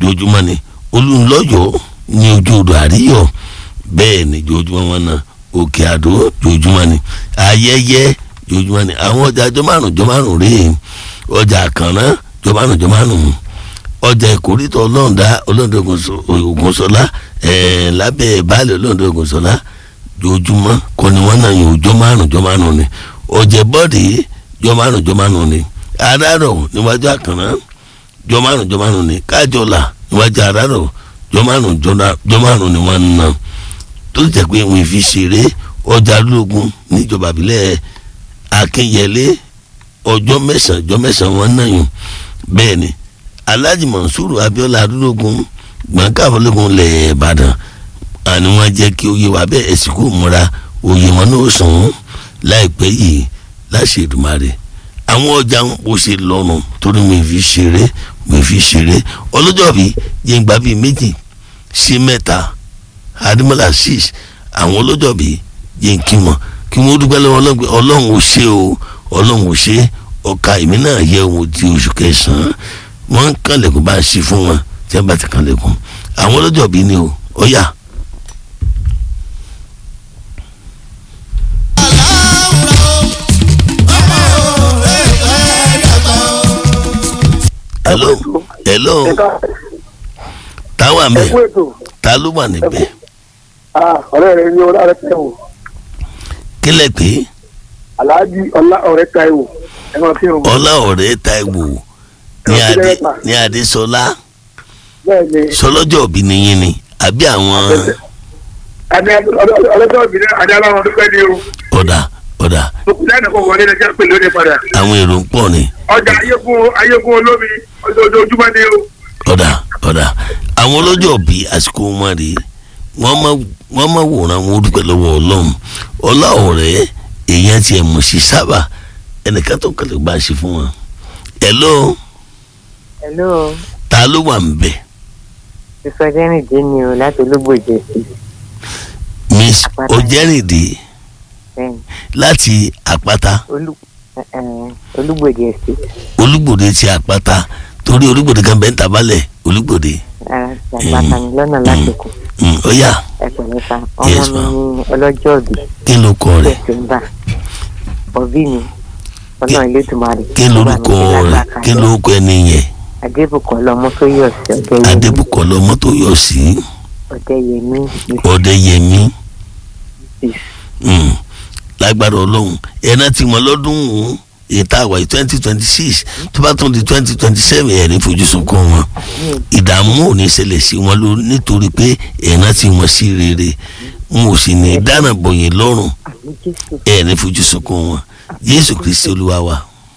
jojúmọ́ ni olùlọ́yọ̀ ní ojú odò àríyọ̀ bẹ́ẹ̀ ni jojúmọ́ wọn náà òkè àdó jojúmọ́ ni ayẹyẹ jojúmọ́ ni àwọn ọjà jọ márùn jọ márùn rèé ọjà àkànná jọ márùn jọ márùn ọjà ìkórìtọ̀ ọlọ́ọ̀dá ọlọ́ọ̀dá ògùnṣọlá ẹ̀ẹ́n lábẹ́ baálé ọlọ́ọ̀dá ògùnṣọlá jojúmọ́ kọ́ ni wọ́n náà yàn jọ márùn jọ márùn ni ọjà bọ́ọ̀dì jọ márùn jọ márùn ni àdárọ̀ níwájú àkànná jọ márùn jọ márùn ni kájọlà níwájú àdárọ̀ jọ márùn jọ márùn ni wọ́n ń ná tó jẹ́ pé wọ́n fi ṣeré ọjà lóògùn níjọba ìbílẹ̀ akínyẹlé ọjọ́ mẹ́sàn-án ọjọ́ mẹ́sàn-án wọn náà yùn bẹ́ẹ̀ ni alhaji monsuru abiola adúlógún gbọ̀ngàbọ̀lógún lẹ̀ ìbàdàn àni wọ́n jẹ́ kí oyè wa bẹ́ẹ̀ ẹ̀sìnkú múra oyè wọn náà sùn ún láìpẹ́ yìí láṣẹ Èdùmàrè àwọn ọjà ń bó ṣe lọ́rùn torí mi fi ṣeré mi fi ṣeré ọlọ́jọ́ bíi jẹ́ngbà bíi méjì sí mẹ́ta adimola six àwọn ọlọ́jọ́ bíi jẹ́ kí wọ́n kí wọ́n dúpẹ́ lọ́wọ́ ọlọ́run ò ṣe o ọlọ́run ò ṣe ọkà èmi náà yẹ ohun ti oṣù kẹsàn-án wọ́n ń kànlẹ̀kùn bá ń ṣe fún wọn tí wọ́n bá ti kànlẹ̀kùn àwọn ọlọ́jọ́ bíi ni o ọ̀yà. hello hello táwa mẹ ta ló wà níbẹ̀. ọ̀rẹ́ rẹ ní ọlá rẹ tẹ̀ wò. kílẹ̀ pé. aláàjì ọlá ọ̀rẹ́ Táíwò ẹ máa fi hàn. ọlá ọ̀rẹ́ Táíwò ní adé ní adésọlá bẹ́ẹ̀ni. sọlọ́jọ́ òbí nìyí ni àbí àwọn. adé ọlọ́jọ́ òbí náà adé aláwọ̀ dúpẹ́ ní o. ọ̀dà ọ̀dà lẹ́nu kò wọlé lẹ́jọ́ pé lóde padà. àwọn èrò ń pọ̀ ni. ọjà ayégun ayégun olómi ojoojúmọ́ ni o. ọ̀dà ọ̀dà àwọn ọlọ́jọ́ òbí àsìkò wọn rèé wọ́n máa wòran wọn dúpẹ́ lọ́wọ́ ọlọ́run ọlá ọ̀rẹ́ èèyàn tiẹ̀ mọ̀ sí sábà ẹnìkan tó kẹlẹ̀ bá ṣe fún wọn. hello. hello. ta ló wà ń bẹ̀. ìsọjẹ́rìndé ni o láti olúgbòjè sí. miss ojẹ́rìndé láti àpáta. olúgbòjè sí. olúgbòde ti àpáta torí olúgbòde kan bẹ́ẹ̀ ń tabalẹ̀ olúgbòde. àpáta ni lọ́nà lásìkò. ó yá. ẹ pẹ̀lẹ́ sa ọmọ mi ní ọlọ́jọ́ òbí. kí ló kọ rẹ̀. dẹ̀sẹ̀mbà òbí mi ọlọ́run ilé tùmọ̀rì. kí lorúkọ rẹ̀ kí lorúkọ ẹni yẹn. adébùkọ́lá ọmọ tó yọ̀ sí ọ̀dẹ́yẹmí. adébùkọ́lá ọmọ tó yọ̀ sí. ọ̀dẹ́yẹmí. ọ̀dẹ́yẹmí. lágbára ọlọ́run ẹ̀rọ tí mo lọ́dún ètò àwà twenty twenty six tó bá tún di twenty twenty seven ẹ̀rín fojú sunkún wọn ìdààmú ò ní ṣẹlẹ̀ sí wọn ló nítorí pé ẹ̀rọ tí wọ́n sí rere wọn ò sì ní dáná bọ̀yìn lọ́rùn ẹ̀rín fojú sunkún wọn jésù kristi olúwa wa.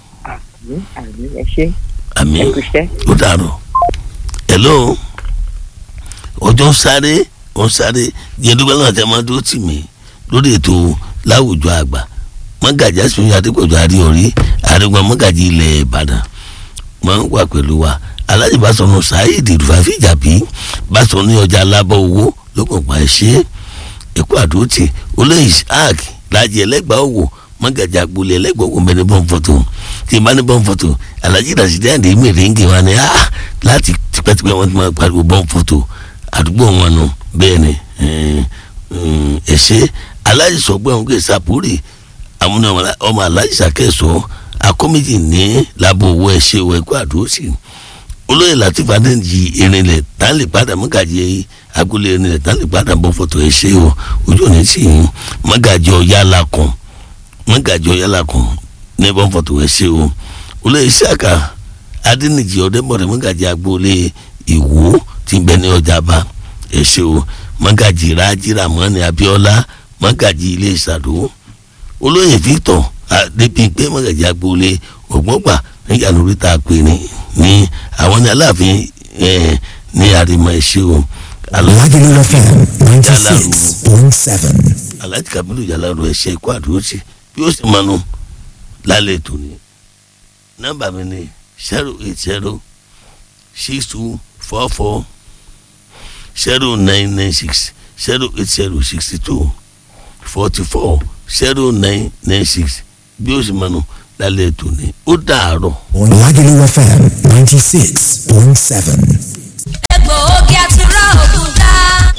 àmín ó dàrọ. hello ọjọ́ sáré wọ́n sáré jẹ́dúgbọ́n náà tẹ́ máa dúró tì mí lórí ètò láwùjọ àgbà mọ́gàjì àsìmí adépọ̀jù àríorí àríwá mọ́gàjì ilẹ̀ ìbàdàn máa ń wà pẹ̀lú wa alájì Básọ̀nù saheed rufafi jàbí Básọ̀nù ní ọjà alábọ̀ owó lókàn pa ẹ̀ṣẹ́ ẹ̀kú àdótì olóyè isaac lájẹ ẹlẹ́gbàá òwò mọ́gàjì agboolé ẹlẹ́gbàá òwò mẹ́ni bọ́n fọ́tò tí ìbá ní bọ́n fọ́tò alájì rasidi àdé mèrèǹgè wa ni a láti tipẹ́tipẹ́ wọn ti máa pariwo bọ́n fọ́tò àdúgbò wọn nù bẹ́ẹ̀ ni ẹ̀ṣẹ́ alájì sọ̀gbọ́n òun kè sàpórì àwọn ọmọ aláìsà kẹsàn akọ́méjì ní lábọ̀ owó ẹ̀ṣẹ̀ owó ẹ̀kọ́ àdúrósì olóyè latif adéǹjì erinlẹ̀ tán lè padà mọ́gàjì agboolé erinlẹ̀ tán lè padà bọ́ fọ́tò ẹ̀ṣẹ̀ o ojú òní sí i mọ́gàjì ọ̀yálà kan mọ́gàjì ọ̀yálà kan ní bọ́ fọ́tò ẹ̀ṣẹ̀ o olóyè sàkà adéǹjì ọ̀dẹ́bọ̀rẹ̀ mọ́gàjì agboolé ìwó ti bẹ ní ọjà bá ẹ̀ṣẹ̀ o mọ́gàjì rájìrà mọ́ni abíọ́lá mọ́gàjì ilé ìsàdó olóyè victor adépínpé mọ̀gàjì agboolé ògbọ́ngbà níjà lórí tá a pè ní ní àwọn ní aláàfin ní àrìmọ̀ ẹ̀ṣẹ́ o. Lagelu FM ninety six point seven. alhaji kabiru jalaru ẹ̀ṣẹ́ ikú àdúrótì bí ó sì mọnu lálẹ́ tòní nọ́mbà mi ni zero eight zero six two four four zero nine nine six zero eight zero sixty two forty four zero nine nine six bí ó sì máa nù lálẹ́ ètò ni ó dàárọ̀. Lagelu FM ninety six point seven.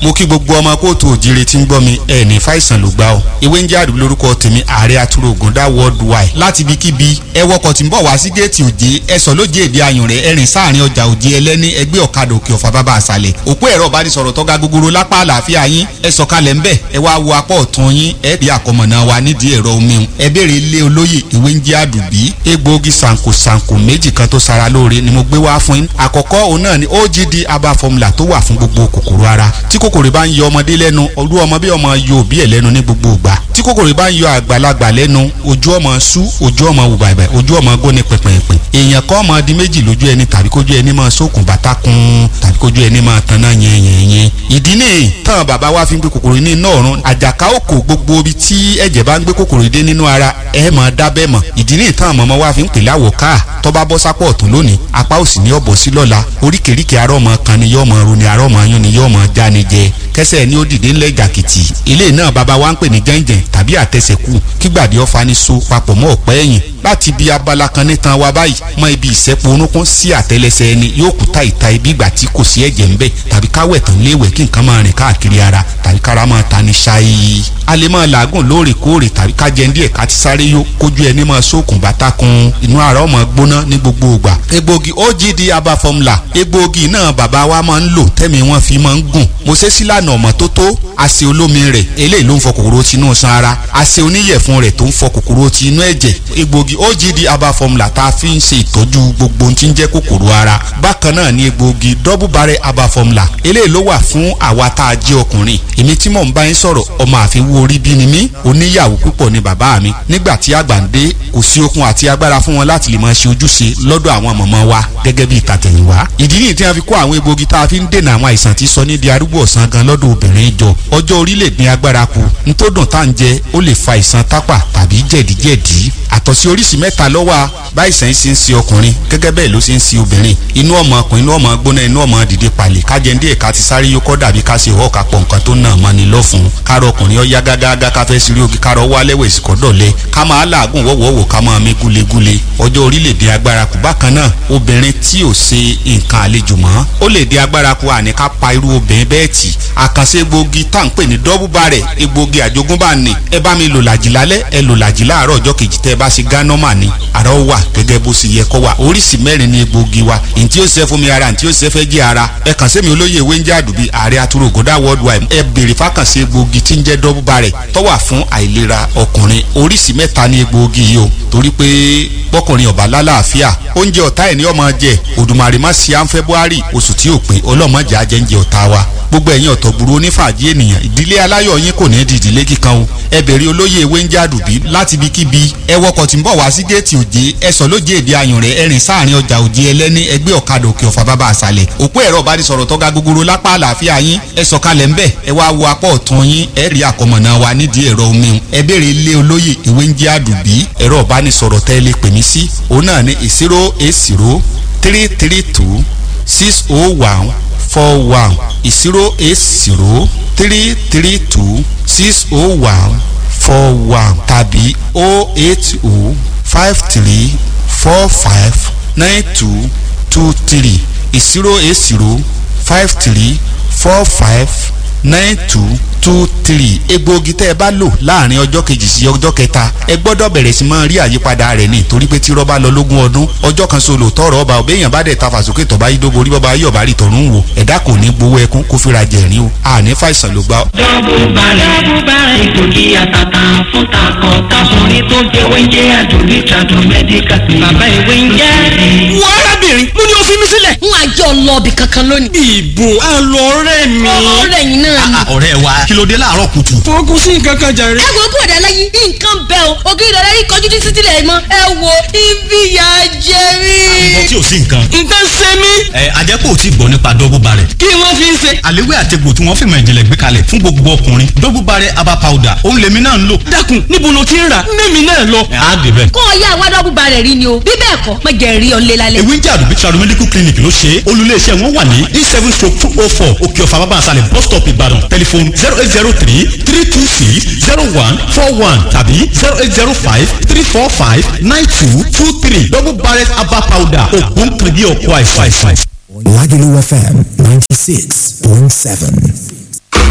mo kí gbogbo ọmọ kóòtù òjire tí ń gbọ́ mi ẹ̀ ní fàìsàn ló gbá o ewé ń jẹ́ àdúgbò lórúkọ tèmi ààrẹ atúrò ògùndá worldwide láti ibikíbi ẹ wọkọ̀ tí ń bọ̀ wá sí géètì òjé ẹ sọ lóje èdè ayùn rẹ ẹrìn sáàrin ọjà òjé ẹlẹ́ni ẹgbẹ́ ọ̀kadà òkè ọ̀fà bàbá àṣàlẹ̀ òpó ẹ̀rọ ìbánisọ̀rọ̀ tọ́ga gogoro lápá àlàáfíà yín ẹ sọ̀kalẹ̀ ńbẹ̀ ẹ wá wo apá ọ̀tún yín ẹ rí àkọmọ̀nà wa nídìí ẹ̀rọ omi ẹ béèrè ilé olóyè ìwé ń jẹ́ àdùbí egbòogi sànkò sànkò méjì kan tó sara lóore ni mo gbé wá fún yín àkọ́kọ́ òun náà ni ogd aba formula tó wà fún gbogbo kòkòrò ara tí kòkòrò bá ń yọ ọmọdé lẹ́nu olú ọmọ bí ọmọ yọ òbí ẹ̀ lẹ́nu ní gbogbo ìgbà tí kòkòrò bá ń yọ àgbàlagbà lẹ́nu ojú ọmọ sú ojú ọmọ wù bàbà ojú ọmọ góni pẹ̀pẹ̀pẹ̀ èèyàn kọ́ ọmọ di méjì lójú ẹni tàbí kójú ẹni máa sókun bàtà kun tàbí kójú ẹni máa tanná yẹnyẹnyẹn ìdí nìyí tán bàbá wa fi ń gbé kòkòrò ní iná ọ̀run àjàká òkò gbogbo ibi tí ẹ̀jẹ̀ bá ń gbé kòkòrò dé nínú ara ẹ̀ máa dábẹ́ mọ̀ ìdí nìyí tán mọ̀mọ́ wa fi ń pèlè àwọ̀ káà tó bá bọ́ sápọ̀ ọ̀tún lónìí apá òsì ní ọ̀bọ̀ sí lọ́la oríkèéríkèé arọ́ ọmọ kan ni yọ́ ọmọ ro ni arọ́ ọmọ yún ni yọ́ ọmọ já ni jẹ kẹsẹ̀ ni ó dìde ńlẹ̀ jàkìtì ilé náà bàbá wa ń pè ní jẹ́ǹjẹ̀ǹ tàbí àtẹsẹ̀kù kígbàdí ọ̀fà ni so papọ̀ mọ́ ọ̀pẹ́ ẹ̀yìn láti ibi abala kan nítan wa báyìí mọ ibi ìsẹ́pọ̀ orúnkún sí àtẹlẹsẹ̀ ẹni yóò kú ta ìta ibi ìgbà tí kò sí ẹ̀jẹ̀ ńbẹ̀ tàbí káwẹ̀ tán léwẹ̀ kí nǹkan máa rìn káàkiri ara tàbí kára máa ta ni ṣáyé a lè máa làágùn lóòrèkóòrè tàbí ká jẹun díẹ̀ ká ti sáré yó kójú ẹni máa sókun bàtà kun inú ara ọmọ gbóná ní gbogbo ìgbà egbògi ogd aba formula egbògi náà bàbá wa máa ń lò tẹ́mi wọn fi máa ń gùn mo ṣe sílànà ọmọ tó tó àṣẹ olómi rẹ̀ eléyìí ló ń fọ kòkòrò tinú san ara àṣẹ oníyẹ̀fun rẹ̀ tó ń fọ kòkòrò tinú ẹ̀jẹ̀ egbògi ogd aba formula tá a fi ń ṣe ìtọ́jú gbogbo ohun tí ń jẹ́ kòkòrò ara bákan náà ni egbògi double barrel aba formula eléyìí ló wà fún àwa tá a jẹ́ ọkùnrin èmi tí mò ń bá yín sọ̀rọ̀ ọmọ àfiwú orí bí ni mí oníyàwó púpọ̀ ni bàbá mi nígbà tí àgbà ń dé kò sí okun àti agbára fún wọn láti lè máa ṣe ojúṣe lọ́dọ̀ àwọn mọ̀mọ́ wa gẹ́gẹ́ bí ìtàtẹ̀yìnwá ìdí nìyí tí wọ́n fi kó àwọn egbògi tá a fi ń dènà àwọn àìsàn tí sọ ní di arúgbó ọ̀sán gan lọ́dọ̀ obìnrin jọ ọjọ́ orílẹ̀ ní agbára kù nítòdùn tá à ń jẹ ó lè fa àìsàn tápà tàbí jẹ̀díjẹ̀dí àtọ̀sí oríṣi mẹ́ta ló wà báyìísàn ṣe ń ṣe ọkùnrin gẹ́gẹ́ bẹ́ẹ̀ ló ṣe ń ṣe obìnrin inú ọmọ ọkùnrin inú ọmọ gbóná inú ọmọ dìde palẹ̀ kájẹ́ndé ẹ̀ka ti sáré yókọ́ dàbí ká ṣe ọ̀ọ́ka pọ̀ nǹkan tó nà mọ́ni lọ́fun kárọ̀ ọkùnrin ọ̀yá gágágá ká fẹ́ sírí ogi kárọ̀ wá lẹ́wẹ̀ ìsìkọ́ dọ̀lẹ́ ká máa làágùn wọ́wọ́wọ́ ká máa mí gúlegúle ọjọ́ orílẹ̀-èdè agbára kù bákan náà obìnrin tí ò ṣe nǹkan àlejò mọ́ ó lè dé agbára kù àní ká pa irú obìnrin bẹ́ẹ̀ tì àkànṣe egbògi tá à ń pè ní dọ́bù bàrẹ̀ egbògi àjogúnbá ni ẹ bá mi lò làjì lálẹ́ ẹ lò làjì láàárọ̀ ọjọ́ kejì tẹ́ ẹ bá ṣe gánọ́mà ni àrà ó wà gẹ́gẹ́ bó ṣe yẹ kó wà oríṣi mẹ́rin ni egbògi wa ntí ó ṣe fún mi ara ntí ó ṣe fẹ́ jẹ́ ara ẹ kàn sí mi olóyè ewé ń jẹ́ àdùbí ààrẹ atúrò gòdà worldwide ẹ béèrè fákànṣe egbògi tí ń jẹ́ dọ́bù bàrẹ̀ tó wà fún àìlera ọkùnrin oríṣi mẹ́ta ni egbògi yìí o torí pé bọ́kùnrin ọ̀bá lálàáfíà oúnjẹ ọ̀tá ẹ̀ ní ọmọ jẹ òdùmarè má ṣe à ń february oṣù tí ò pé ọlọ́mọdé ajẹ́ńjẹ ọ̀tá wa gbogbo ẹ̀yin ọ̀tọ̀ burú onífàájì ènìyàn ìdílé aláyọ̀ yín kò ní di ìdílé kíkan o ẹ bèrè olóyè ewé ń jádùbí láti ibikíbi ẹ wọkọ̀ tí ń bọ̀ wá sí géètì òjé ẹ sọ lóje èdè ayùn rẹ ẹrìn sáàrin ọjà òjé ẹlẹ́ni ẹgbẹ́ ọ̀kadà òkè ọ̀fà bàbá àṣàlẹ̀ òpó ẹ̀rọ ìbánisọ̀rọ̀ tọ́ga gogoro lápá àlàáfíà yín ẹ sọ̀kalẹ̀ ńbẹ̀ ẹ wá wo apá ọ̀tún yín ẹ rí àkọmọ̀nà wa nídìí ẹ̀rọ omi ẹ bèrè ilé olóyè ewé ń jádùbí ẹ̀rọ ìbánisọ̀rọ̀ tẹ́ lè pè mí sí òun náà ní zero eight zero three three two six oh one four one zero eight zero three three two six oh one four one tàbí oh eight oh five three four five nine two two three zero eight zero five three four five nine two two three egbòogi tẹ́ ẹ bá lò láàrin ọjọ́ kejì sí ọjọ́ kẹta ẹ gbọ́dọ̀ bẹ̀rẹ̀ sí máa rí àyípadà rẹ̀ ní torí pé tí rọ́bà lọ lógún ọdún ọjọ́ kan solo tọrọ ọba òbẹ́yàn bá dẹ̀ ta fàsókè tọ́ba yìí dóbo orí bọ́ba yìí ọ̀bá rí tọ̀run wò ẹ̀dá kò ní gbowó ẹkún kó fira jẹ̀rín o àní fàìsàn ló gbá. dọ́bù balẹ̀ dọ́bù balẹ̀ ìgbògi àtàtà fún takọ̀ káfọ́nrin tó jẹ́ wẹ́ńjẹ́ àdùnní tàdùn mẹ́díkà sí. bàbá ìwé ń jẹ́ wọ arábìnrin mo ní o fi mí sílẹ̀. n wá jẹ́ ọlọ́ọ̀bì kankan lónìí. ìbò àlọ́rẹ́ mi. ọ̀rẹ́ yìí náà ni. ọ̀rẹ́ wa kí ló dé láàárọ̀ kùtù. fọkùn sí nǹkan kan jàre. ẹ wo bọ̀dà lẹ́yìn nǹkan bẹ́ẹ̀ o ògiri ìdọ̀rẹ́ yìí kọjú títí sílẹ̀ mọ́ ẹ wo ibi ìyá jẹ mí. àbọ̀ tí ò sí nǹkan. nǹkan ṣe mí. ẹ àjẹpọ̀ ò tí gbọ́ nípa dọ́bù barẹ̀. kí wọ́n fi ń ṣe. àléwé àtegbò tí wọ́n fìmọ̀ ìjìnlẹ̀ gbé kalẹ̀ fún gbogbo ọkùnrin dọ́bù barẹ̀ aba powder òun lèmi náà ń lò. dákun níbo ló ti ń rà mẹ́mi náà lọ. ẹ á dé bẹ́ẹ̀. kó o yá àwa dọ́bù barẹ̀ rí ni o bí bẹ́ẹ̀ kọ́ mọ jẹ́ rí ọ̀lẹ́ lálẹ́. ewé ń jẹ́ àdùbí tradu medical clinic ló ṣe é olùléeṣẹ́ wọn wà ní e seven stroke two oh four òkè ọ̀fà bàbá àṣàlẹ̀ bus stop ìbàdàn tẹlifon zero eight zero three three two six zero one four one tàbí zero eight zero five three four five nine two two three double barrel herbal powder ògbóǹkìrìbí ọ̀pọ̀ àìsàn. Lagelu FM 96.7.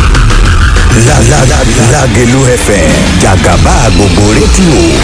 Lágẹ̀lú FM jàgàbá gbogbo rédíò